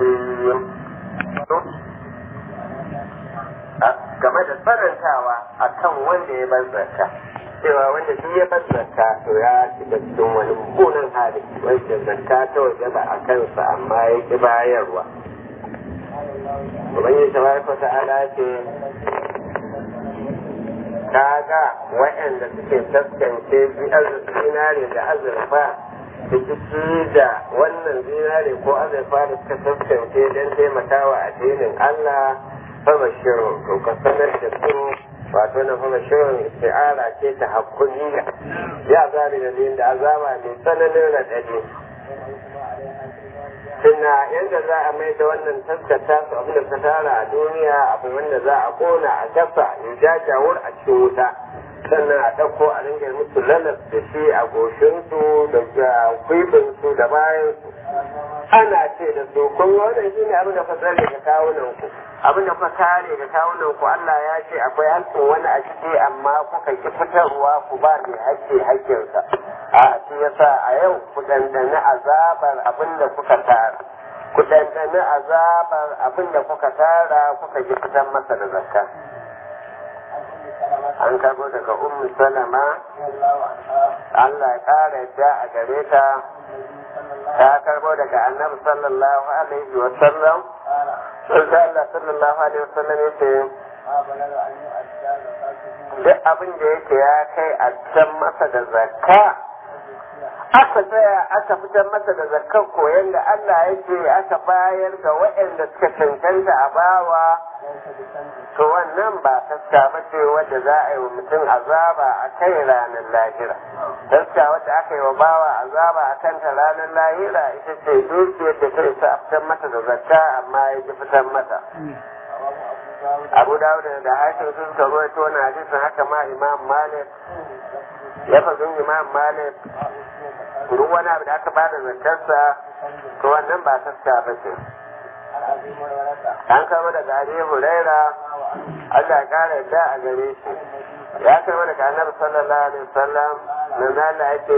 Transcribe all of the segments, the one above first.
الرجيم game da tsanantawa a kan wanda ya bar zakka cewa wanda duk ya bar zakka to ya shiga cikin wani mummunan hali wanda zakka ta waje ba a kansa amma ya ki bayarwa ubangiji tabaraka ta'ala ce kaga waɗanda suke taskance zinare da azurfa rikici da wannan zinare ko azurfa da suka taskance don taimakawa addinin Allah fama shirin to ka sanar da su wato na fama shirin isti'ara ce ta hakuniya ya zabi da da azaba mai tsananin raɗaɗi tuna yadda za a mai da wannan taskata su abin da ta tara a duniya abu wanda za a kona a gasa ya jajawur a cikin wuta sannan a ɗauko a ringa musu lalas da shi a goshinsu da kwibinsu da bayansu ana ce da su kun wannan shi ne abin da fa tsare ga kawunan ku abin da fa kare ga kawunan ku Allah ya ce akwai hakkin wani a ciki amma kuka ki fitarwa ku ba mai hakki hakkinsa a shi yasa a yau ku dandana azabar abin da kuka tara ku dandana azabar abin da kuka tara kuka ki fitar masa da zakka an karbo daga ummu salama Allah ya kara yadda a gare ta ta karbo daga annabi sallallahu alaihi wa sallam sai Allah sallallahu alaihi wa sallam yace duk abin da yake ya kai a can masa da zakka aka tsaya aka fitar masa da zakkar koyon da Allah yake aka bayar ga waɗanda suka cancanta a bawa to wannan ba taska ba ce wadda za a yi wa mutum azaba a kai ranar lahira taska wadda aka yi wa bawa azaba a kanta ranar lahira ita ce dukiyar da ta isa a fitar mata da zakka amma ya ki fitar mata abu dawud da hakim sun suka ruwaito wani hadisin haka ma imam malik ya fazin imam malik duk wani abu da aka bada zakkarsa to wannan ba taska ba ce an kama daga Abi Huraira Allah ya kara yadda a gare shi ya kama daga Annabi sallallahu alaihi wasallam na zala yake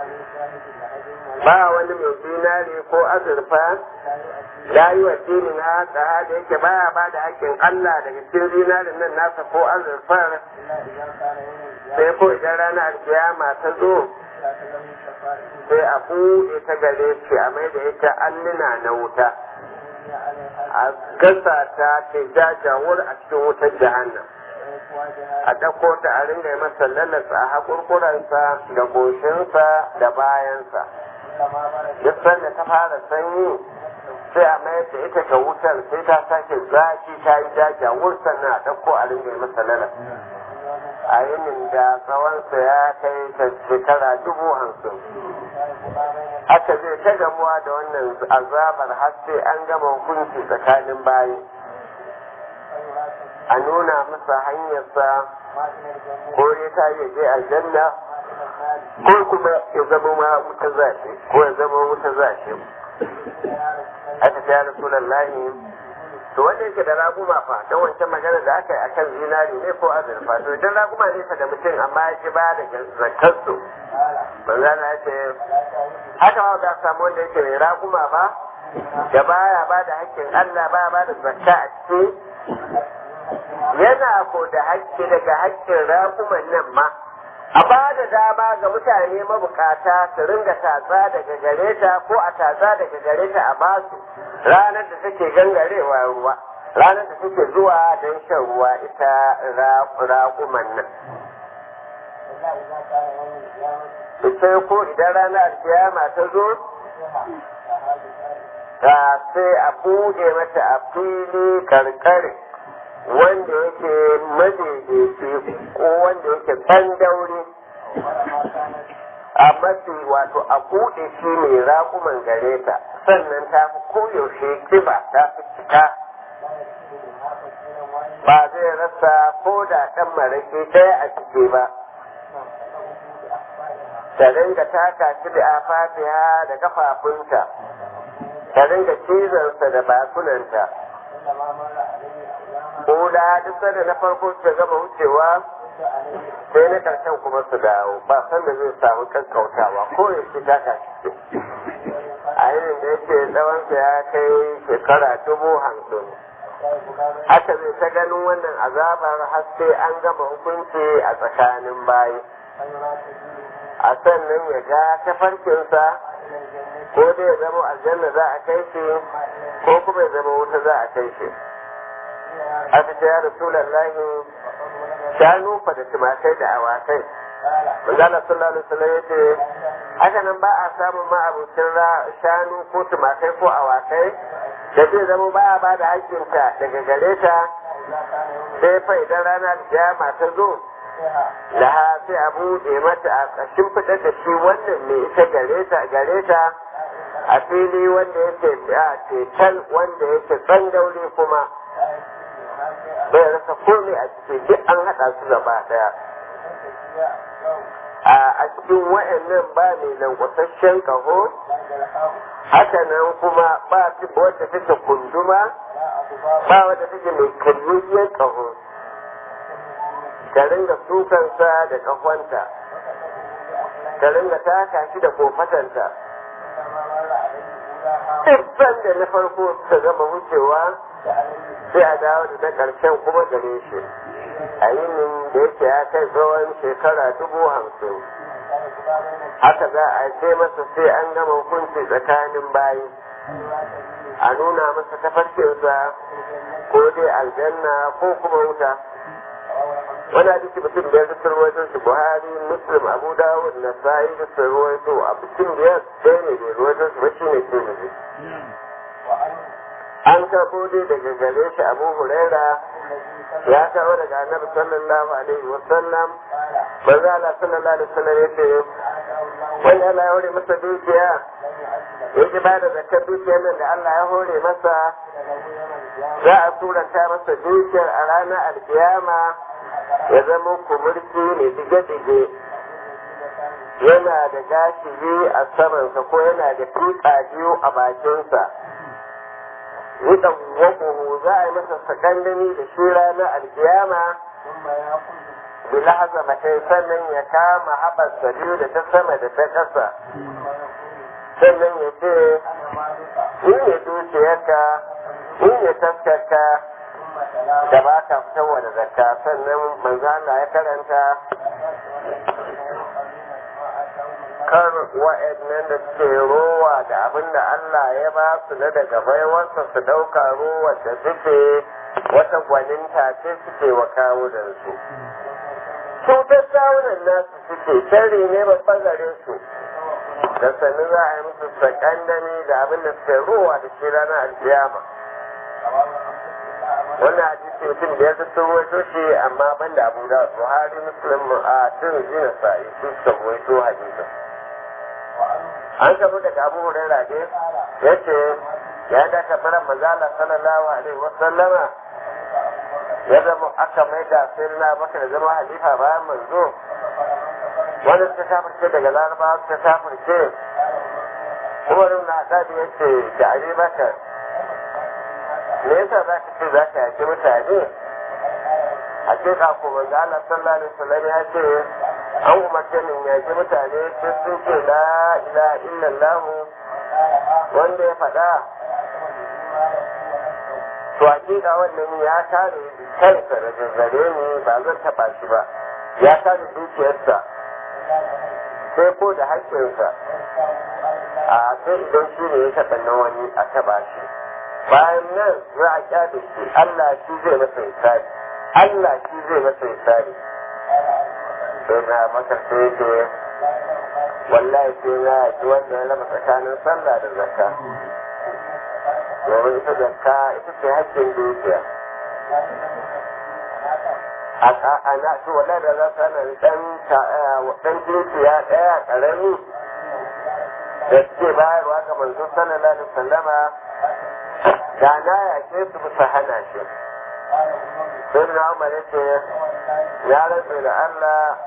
ba wani mai dinari ko azurfa ya yi wa dini na haka da yake baya ba da hakkin Allah daga cikin dinarin nan nasa ko azurfar sai ko idan ranar alkiyama ta zo sai a buɗe ta gare shi a mai da ita alluna na wuta a gasa ta ce jajawar a cikin wutar jahannan a ɗauko ta a ringa masa lalasa a haƙurƙuransa da goshinsa da bayansa duk sanda ta fara sanyi sai a mayar da ita ga wutar sai ta sake zafi ta yi jajawar sannan a ɗauko a ringa masa lalasa a yinin da tsawonsa ya kai ta shekara dubu hamsin haka zai ta gamuwa da wannan azabar har sai an gama hukunci tsakanin bayi a nuna masa hanyarsa ko ya ta yi je aljanna ko kuma ya zama ma wuta zashi ko ya zama wuta zashi aka ta yara sunan lahi to wanda yake da raguma fa don wancan magana da aka yi akan zinari ne ko azurfa to idan raguma ne fa da mutum amma ya ci ba da zakarsu manzana ya ce haka ma da samu wanda yake mai raguma ba da baya ba da hakkin Allah baya ba da zakka a ciki yana ko da hakki daga hakkin raguman nan ma a ba da dama ga mutane mabukata su ringa tatsa daga gare ta ko a tatsa daga gare ta a basu ranar da take gangarewa ruwa ranar da take zuwa don shan ruwa ita raƙuman nan sai ko idan ranar kiyama ta zo ta sai a buɗe mata a fili karkare wanda yake madaidaici ko wanda yake tsandauri a mafi wato a buɗe shi mai raƙuman gare ta sannan ta fi koyaushe kiba ta fi cika ba zai rasa ko da ɗan marake ɗaya a ciki ba ta dinga taka shi da afatiya da kafafunta ta dinga cizonsa da bakunanta Koda duk da na farko ta gama wucewa sai na karshen kuma su dawo ba san da zai samu kankautawa ko ya ce taka shi a yinin da yake tsawonsa ya kai shekara dubu hamsin haka zai ta ganin wannan azabar har sai an gama hukunci a tsakanin bayi a sannan ya ga tafarkinsa ko dai ya zama aljanna za a kai shi ko kuma ya zama wuta za a kai shi aka ce ya rasulallahi shanu fa da tumakai da awakai manzala sallallahu alaihi wasallam yace haka nan ba a samun ma'abucin shanu ko tumakai ko awakai da zai zama ba a ba da haƙƙinta daga gare ta sai fa idan rana kiyama ta zo da ha sai a buɗe mata a ƙashin fitar da shi wannan mai ita gare ta gare ta a fili wanda yake a cetal wanda yake tsangauri kuma bai rasa komai a cikin duk an haɗa su gaba ɗaya a cikin wa'annan ba mai lankwasashen ƙaho haka nan kuma ba wadda take kunduma ba wadda take mai karyayyen ƙaho ta ringa sukansa da ƙahonta ta ringa taka shi da kofatanta duk da na farko suka gama wucewa sai a dawo da na ƙarshen kuma gare shi a yinin da yake ya kai tsawon shekara dubu hamsin haka za a ce masa sai an gama hukunci tsakanin bayi a nuna masa tafarkinsa ko dai aljanna ko kuma wuta wani hadisi mutum biyar da sun ruwaito shi buhari muslim abu dawud na sa'i da sun ruwaito a mutum biyar ɗaya ne bai ruwaito shi ba shi ne tirmidhi an karɓo dai daga gare shi abu huraira ya kawo daga annabi sallallahu alaihi wa sallam manzo Allah sallallahu alaihi wa sallam yace wanda Allah ya hore masa dukiya yake ba da zakar dukiyar nan da Allah ya hore masa za a turanta masa dukiyar a ranar alkiyama ya zama kumurci ne dige-dige yana da gashi biyu a samansa ko yana da tuka biyu a bakinsa wuɗan waƙuhu za a yi masa sakandami da shi ranar alkiyama bila haza matai sannan ya kama haɓarsa biyu da ta sama da ta ƙasa sannan ya ce ni ne dukiyarka ni ne taskarka da ba ka fitarwa da zakka sannan manzo Allah ya karanta kar wa'annan da suke rowa da abin da Allah ya ba su na daga baiwarsa su ɗauka rowa da suke wata gwaninta ce suke wa kawo da su. Cutar kawunan nasu suke shari ne babban gare su. Da sannu za a yi musu sakandami da abin da suke rowa da shi ranar alkiyama. wannan hadisi mutum da ya sun wato shi amma ban da abu da buhari muslim a tun jina sa'i su suka wato hadisi an samu daga abu hurairah ne ya ce ya da kafaran manzala sallallahu alaihi wasallama ya zama aka mai da sai na baka da zama halifa bayan manzo wanda suka shafirce daga larabawa suka shafirce kuma nuna haɗaɗi ya ce da ali bakar me yasa za ka ce za ka yaki mutane hakika ko manzo Allah sallallahu alaihi wasallam ya ce an umarce min yaki mutane sai sun ce la ilaha illallah wanda ya faɗa to hakika wannan ya kare kansa da zazzare ni ba zan taɓa shi ba ya kare dukiyarsa sai ko da haƙƙinsa a sai idan shi ne ya taɓa na wani a taɓa shi bayan nan za a kyale shi Allah shi zai masa hisabi Allah shi zai masa hisabi sai na maka sai ce wallahi sai na ji wanda ya raba tsakanin sallah da zakka domin ita zakka ita ce haƙƙin dukiya a na to wallahi da za su hana dan dan dukiya ɗaya ƙarami da suke bayarwa ga manzo sallallahu alaihi wasallama da na yake su bisa hana shi sai na umar ya ce ya rantse da Allah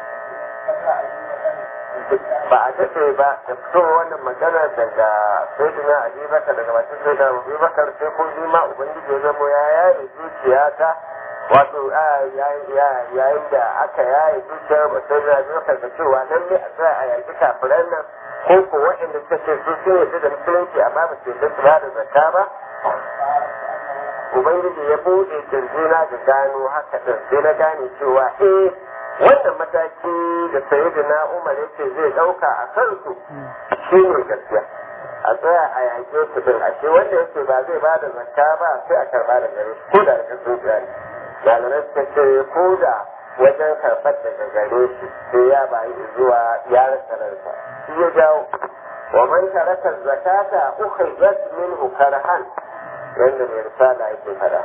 ba a daɗe ba da fito wannan magana daga sayyidina abubakar daga bakin sayyidina abubakar sai ko ni ma ubangiji ya zamo ya yaye zuciyata wato yayin da aka yaye zuciyar mutum na biyu kan cewa lalle a tsaya a yaƙi kafiran nan ko ko waɗanda suka ce su sun yarda da musulunci amma ba su yarda su ba da zakka ba ubangiji ya buɗe kirjina ga gano haka ɗin sai na gane cewa eh wannan mataki da sayyidina umar yake zai ɗauka a kansu shi ne gaskiya a tsaya a yaƙe su din ashe wanda yake ba zai ba da zakka ba sai a karɓa da gare shi ko da daga zuciya ne malamai suka ce ko da wajen karɓar daga gare shi sai ya bayi zuwa ya rasa ransa shi ya jawo wa man taraka zakata ukhrijat minhu karhan yanda mai risala yake fada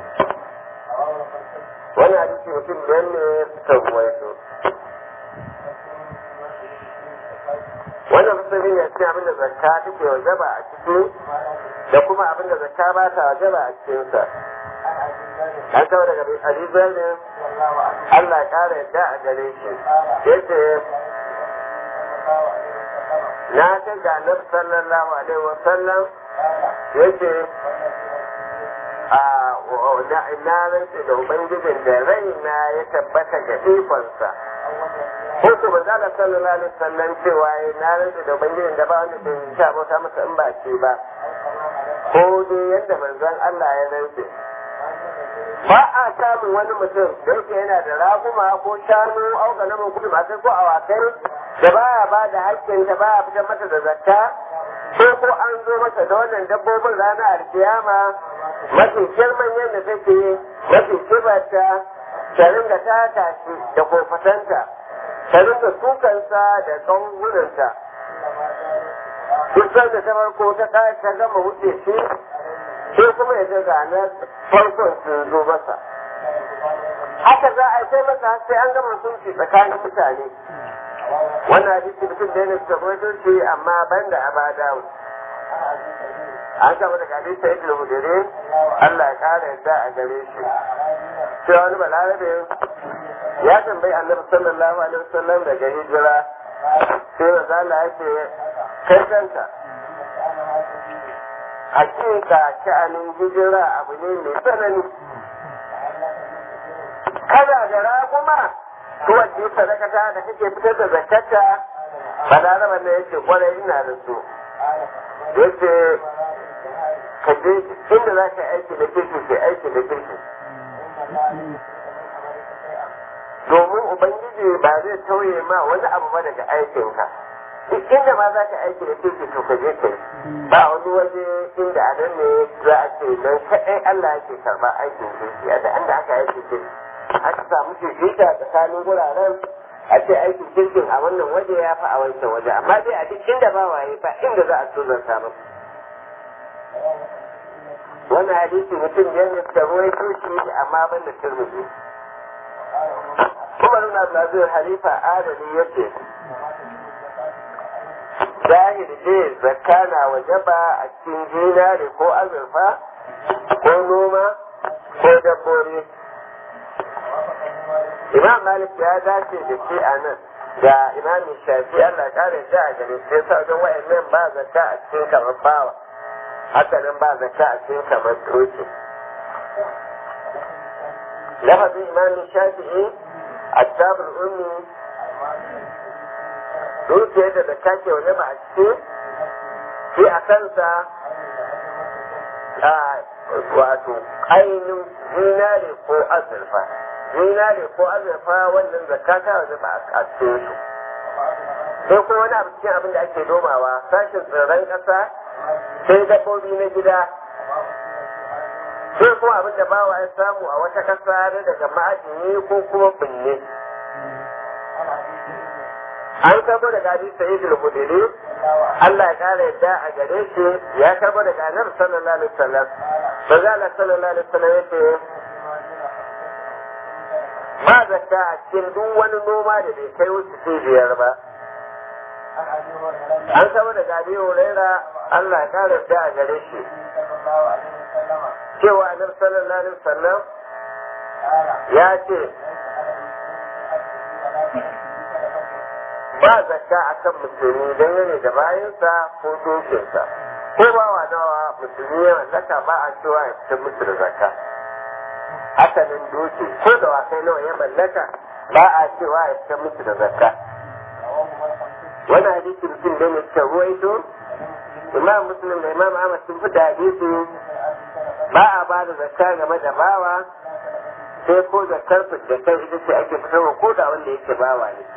wani hadisi mutum da ne suka ruwaito wannan musulmi ne cikin abinda zakka take wajaba a ciki da kuma abinda zakka ba ta wajaba a cikinsa an kawo daga alizar ne Allah ya kara yadda a gare shi yace na ta ga annabi sallallahu alaihi wa sallam yace a na rantse da ubangijin da raina ya tabbata ga ikonsa ko ko ba za sallallahu alaihi wasallam cewa na rantse da ubangijin da ba wanda bai sha bauta masa in ba ce ba ko dai yadda manzon Allah ya rantse ba a samun wani mutum da yake yana da raguma ko shanu au ga namun kudu masu ko awakai da baya ba da hakkin ta baya fitar mata da zakka ko ko an zo masa da wannan dabbobin ranar alkiyama mafi girman yadda take mafi kibarta ta ringa taka shi da kofatanta ta ringa tukansa da ƙangunanta duk da ta farko ta ta gama wuce shi sai kuma ya ga ranar farkon sun zo masa haka za a yi masa sai an gama sunci tsakanin mutane wannan hadisi mutum da yana suka rawaito shi amma banda a bada an kama daga hadisi sai da hudure Allah ya kara yadda a gare shi sai wani balarabe ya tambayi annabi sallallahu alaihi wasallam daga hijira sai mazala yake kai kanka hakika sha'anin hijira abu ne mai tsanani kada da raguma kowace sadakata da kake fitar da zakata balaraban ne yake kwarai ina da su yace ka je inda za ka aiki da kirki ke aiki da kirki domin ubangiji ba zai tauye ma wani abu ba daga aikinka duk inda ma za ka aiki da kirki to ka je ka yi ba wani waje inda a nan ne za a ce don kaɗai Allah yake karɓar aikin kirki a da inda aka aiki kirki aka samu fifita tsakanin wuraren a ce aikin kirkin a wannan waje ya fi a wancan waje amma dai a duk inda ba waye ba inda za a tuzanta masa wannan hadisi mutum biyar ne suka ruwaito shi amma ban da turmuzi kuma nuna Abdulaziz Halifa Adali ya ce zahir ce zakka na wajaba a cikin zinare ko azurfa ko noma ko dabbobi Imam Malik ya dace da shi a nan da Imam Shafi Allah kare shi a gare shi yasa wajen wa'annan ba zakka a cikin kamar bawa haka nan ba zakka a cikin kamar doki lafazin Imam Shafi'i الداب الأمي dukiyar da zakka ke waje ba a ciki shi a kansa a wato ainihin zinare ko azurfa zinare ko azurfa wannan zakka ta waje ba a cikin su sai kuma wani abu cikin abin da ake nomawa sashin tsirran ƙasa sai dabbobi na gida sai kuma abin da bawa ya samu a wata ƙasa daga ma'adini ko kuma binne an karbo daga hadisi sa'id al-khudri Allah ya kara yadda a gare shi ya karbo daga annabi sallallahu alaihi wasallam manzo Allah sallallahu alaihi wasallam yace ba zakka a cikin duk wani noma da bai kai wuce biyar ba an karbo daga Abi Huraira Allah ya kara yadda a gare shi cewa annabi sallallahu alaihi wasallam ya ce ba zakka a kan musulmi don yana da bayansa ko dokinsa ko ba wa nawa musulmi yana zaka ba a cewa ya fitar musu da zakka asalin doki ko da wasai nawa ya mallaka ba a cewa ya fita musu da zakka wannan hadisi mutum da ne suka ruwaito imam muslim da imam ahmad sun fi da hadisi ba a ba da zakka game da bawa sai ko zakkar da kai ita ce ake fitarwa ko da wanda yake bawa ne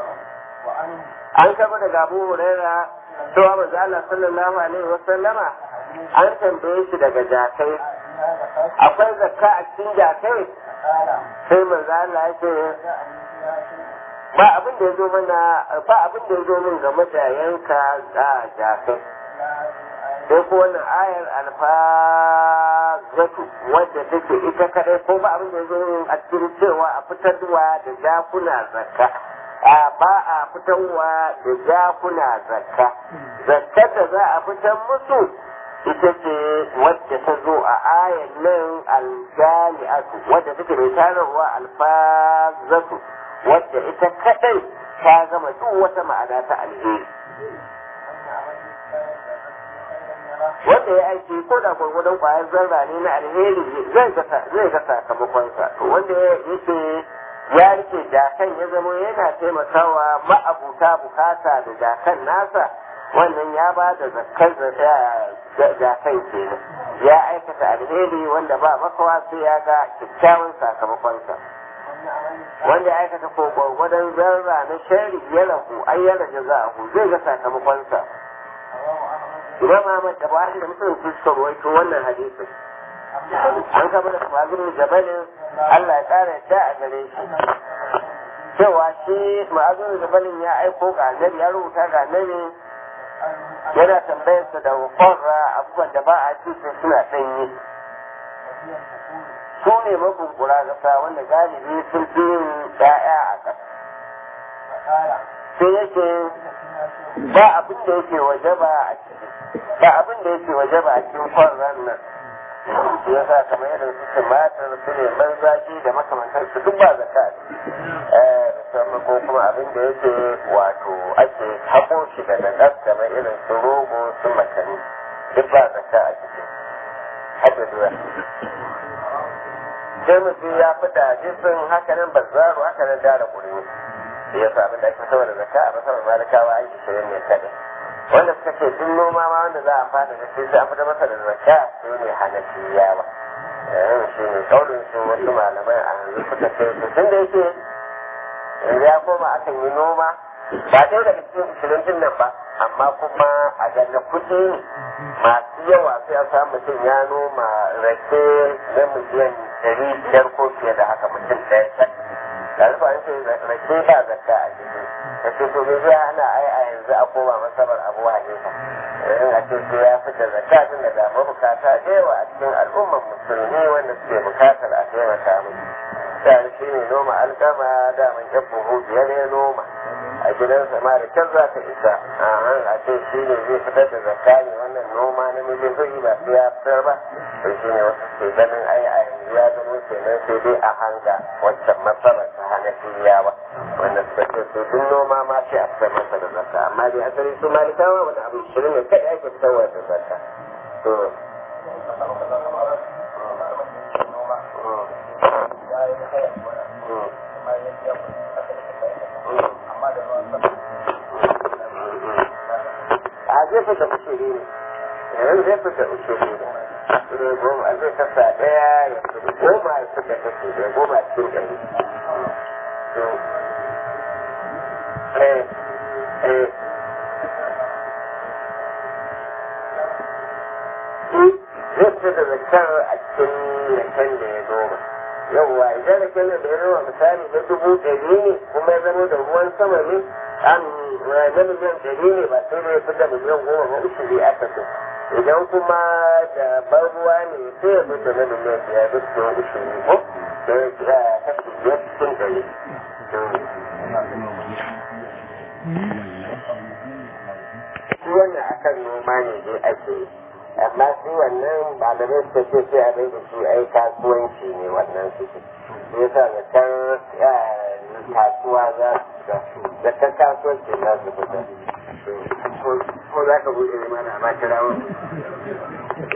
an kaba daga abu huraira cewa manzo Allah sallallahu alaihi wa sallama an tambaye shi daga jakai akwai zakka a cikin jakai sai manzo Allah ya ce ba abin da ya zo mana ba abin da ya zo min game da yanka a jakai sai ko wannan ayar alfazatu wadda take ita kadai ko ba abin da ya zo min a cikin cewa a fitarwa da jakuna zakka ba a fitarwa da jakuna zakka zakkar da za a fitar musu ita ce wadda ta zo a ayan nan aljali'atu wadda take mai tararwa alfazatu wadda ita kadai ta gama duk wata ma'ana ta alheri wanda ya aiki ko da gwargwadon kwayar zarra ne na alheri zai ga sakamakonsa to wanda yake ya rike jakan ya zama yana taimakawa ma'abuta bukata da jakan nasa wannan ya ba da zakkar jakan kenan ya aikata alheri wanda ba makawa sai ya ga kyakkyawan sakamakonsa wanda ya aikata ko gwargwadon zarra na shari ya rahu ai ya raja za a zai ga sakamakonsa imam ahmad da buhari da musulun su suka rawaito wannan hadisin an kama da ma'azin jabalin allah ya kara yadda a gare shi cewa shi ma'azin jabalin ya aiko ga annabi ya rubuta ga annabi yana tambayarsa da kwarra abubuwan da ba a ci sai suna ɗanye su ne mabunkura ƙasa wanda galibi sun fi yin ɗaya a ƙasa sai yake ba abin da yake waje ba a ciki ba abin da yake waje ba a cikin kwarran nan shi ya sa kamar yadda su tumatir su ne man zaki da makamantar su duk ba zaka musamman ko kuma abin da yake wato ake haƙo shi daga gas kamar irin su rogo su makani duk ba zaka a ciki hada duwa sai mutum ya fi da jisun hakanan bazzaru hakanan dara ƙuri ya sa abin da ake saboda zaka a masarar malikawa an shirin ne kadai wanda suka ce duk noma ma wanda za a fada da shi sai an fita masa da zakka su ne hanafiya ba yayin shi ne kaurin su wasu malamai a yanzu suka ce su tun da yake yanzu ya koma akan yi noma ba ɗaya daga cikin ishirin din nan ba amma kuma a ganna kuɗi masu yawa sai a samu mutum ya noma rake na miliyan ɗari biyar ko fiye da haka mutum ɗaya can da rufa an ce rake ba zakka a ciki da ce to me zai hana ai a yanzu a koma masabar abu hanifa in a ce sai ya fita zakka tun da ga mabukata da yawa a cikin al'ummar musulmi wanda suke bukatar a taimaka musu da shi ne noma alkama daman yan buhu biyar ya noma a gidansa ma da can za ta isa a a ce shi ne zai fitar da zakka ne wannan noma na miliyoyi ba sai ya fitar ba to shi ne wasu ke ganin ai a yanzu ya zama kenan sai dai a hanga waccan matsalar ta hanafiyawa wanda suka ce su duk noma ma sai a fitar masa da zakka amma dai asali su malikawa wani abu shirin ne kai ake fitarwa da zakka to a zai fita ushiri ne yanzu zai fita ushiri ne ne goma zai kasa daya ya fita goma ya fita kashi da goma cikin ɗari eh eh zai fita da zakar a cikin raken da ya noma yawwa idan raken da ya noma misali na dubu ɗari ne kuma ya zama da ruwan sama ne an na miliyan ɗari ne ba sai da ya fita miliyan goma ba uku zai aka so idan kuma da ban ruwa ne sai ya fita na miliyan biyar duk da uku ne ko da ya kira kashi biyar cikin ɗari. Shi wannan akan noma ne dai ake yi. amma shi wannan malamai suka ce sai a bai da shi ai kasuwanci ne wannan su ce shi yasa da kan kasuwa za su da kan kasuwanci za su fita ko za ka buɗe mana ma kira wani